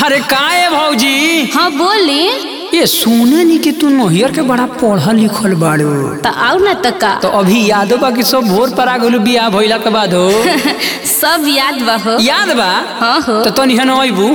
अरे का है भौजी हाँ बोली ये सुने नी कि तू नोहियर के बड़ा पढ़ल लिखल बाड़ू तो आओ ना तो का तो अभी यादो बा कि सब भोर पर आ गलू बियाह भइला के बाद हो सब याद बा हो याद बा हाँ हो तो तनी हन अइबू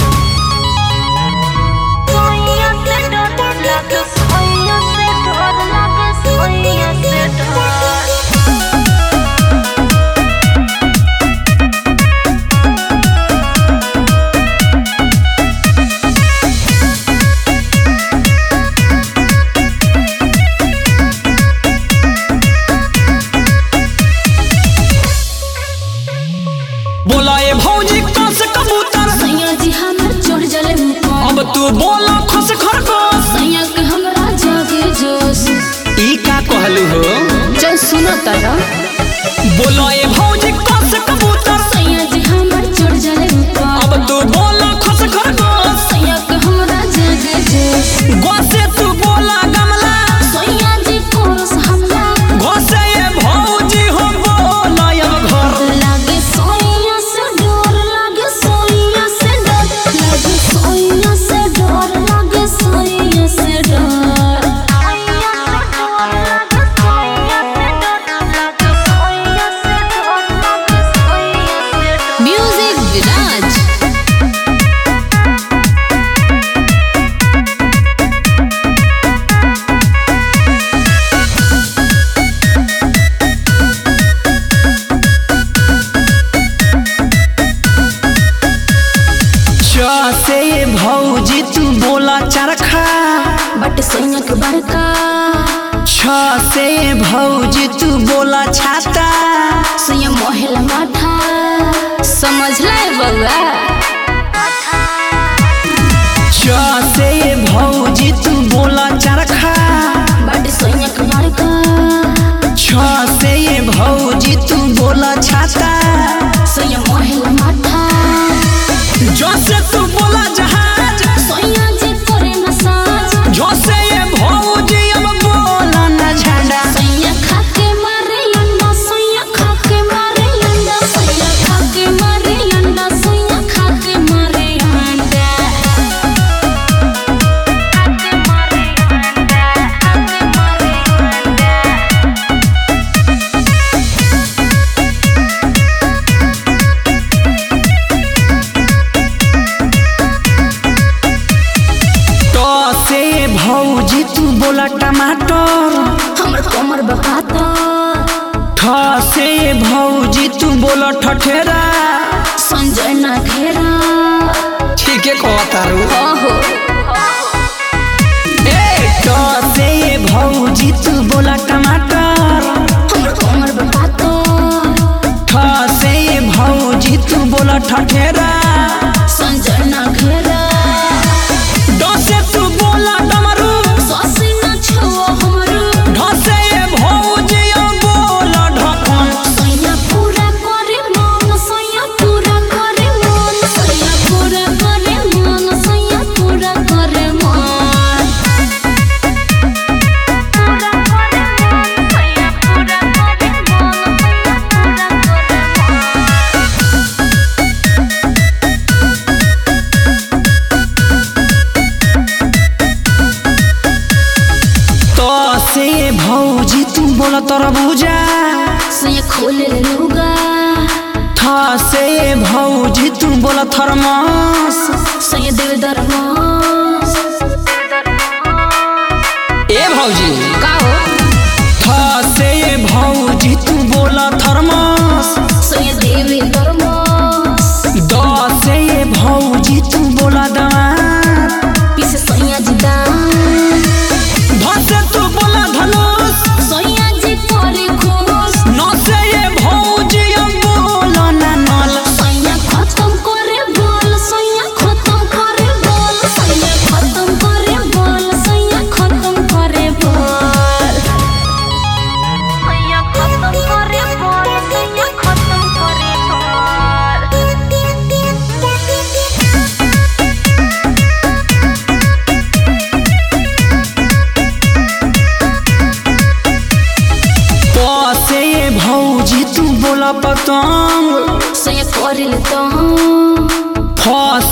बोला ए भौजी कस कबूतर सैया जी हमर चढ़ जले मुकम अब तू बोला खस खरगोश सैया के हमरा जागे जोश ई का कहलू हो चल सुनो तारा बोला ए भौजी कस कबूतर सैया जी हमर चढ़ जले मुकम अब तू बोला खस खरगोश सैया के हमरा जागे जोश गोसे तू बोला गमला सैया जी कोरस हमला गोसे ए भौजी हो बोला अब घर लागे सोइया से डर लागे सोइया से डर लागे सोइया से डर लागे सोइया से डर म्यूजिक विराज च से ए भौजी तू बोला चरखा बट सोइया के बड़का छ से ए भौजी तू बोला छाता सोइया मोहला माथा समझ ले बउआ च से ए भौजी तू बोला चरखा बट सोइया के बड़का छ से ए भौजी तू बोला छाता सोइया मोहला माथा जो से तू बोला जहाज सोइया जी करे मसाज जो से ए भौजी अब बोला न झंडा सोइया खाके मारे अंडा सोइया खाके मारे अंडा सोइया खाके मारे अंडा सोइया खाके मारे अंडा खाके मारे अंडा खाके मारे तो से भौजी तू बोला टमाटर हमर कमर बकाता ठ से भौजी तू बोला ठठेरा संजय ना घेरा ठीक है कहतारू ओहो ए ट से भौजी तू बोला टमाटर हमर कमर बकाता ठ से भौजी तू बोला ठठेरा संजय ना घेरा ड से तू बोला डमरू सासी ना छुओ हमरो ढ से भौजी अब बोला ढकन सैया पूरा करे मन सैया पूरा करे मन सैया पूरा करे मन सैया पूरा करे मन पूरा करे मन सैया पूरा करे मन सैया पूरा करे मन तो से भौजी तू बोला तरबूजा सैया खोले लुगा थ से भौजी तू बोला थर्मस सैया देव दरमास ए भौजी का हो थ से भौजी तू बोला थर्मस सैया देवी दरमास द से भौजी तू बोला दांत पीछे सैया जी दान ध से तू बोला धनुष सैया जी करे खुश न से भौजी अब बोला ननल सैया खत्म करे बोल सैया खत्म करे बोल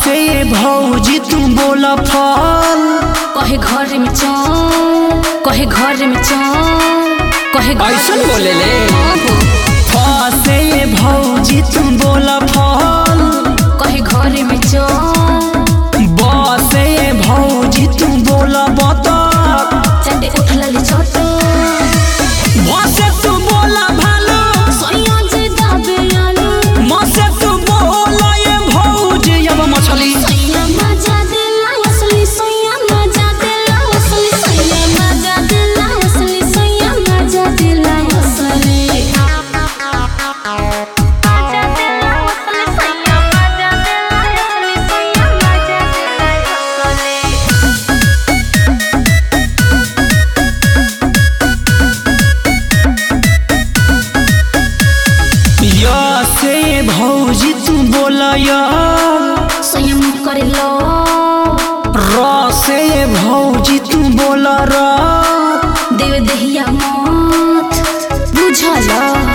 से ये भौजी तू बोला फल कहे घर में चल कहे घर में चल कहे घर ऐसन में बोले ले? चल। फ से ये भौजी तू बोला फल कहे घर में चल ब से ये भौजी तू बोला बतख चटे उठ लली छोटो भ से तू बोला भालू सोया जे दाबे आलू म से तू बोला ये भौजी अब मछली सोया मजा देला असली सोया मजा देला असली सोया मजा देला असली सोया मजा देला असली मजा देला असली सोया मजा देला असली सोया मजा देला असली य से ये भौजी तू बोला या स्वयं करे लो र से ये भौजी तू बोला र देव दहिया मत बुझल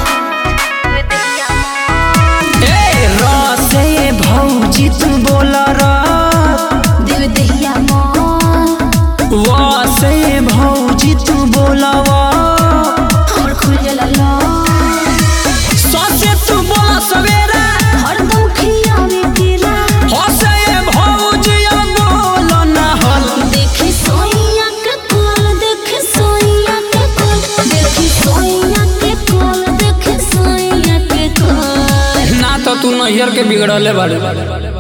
ए र से ये भौजी तू बोला र देव दहिया मत व से ये भौजी तू बोला वा हमर खुल जला लो स से तू बोला सवेरा हरदम खियावे तेरा ह से ये भौजी अब बोला ना हल देखी सोइया के कोल देखी सोइया के कोल देखी सोइया के कोल देखी सोइया के कोल ना तो तू नैहर के बिगड़ले बाड़े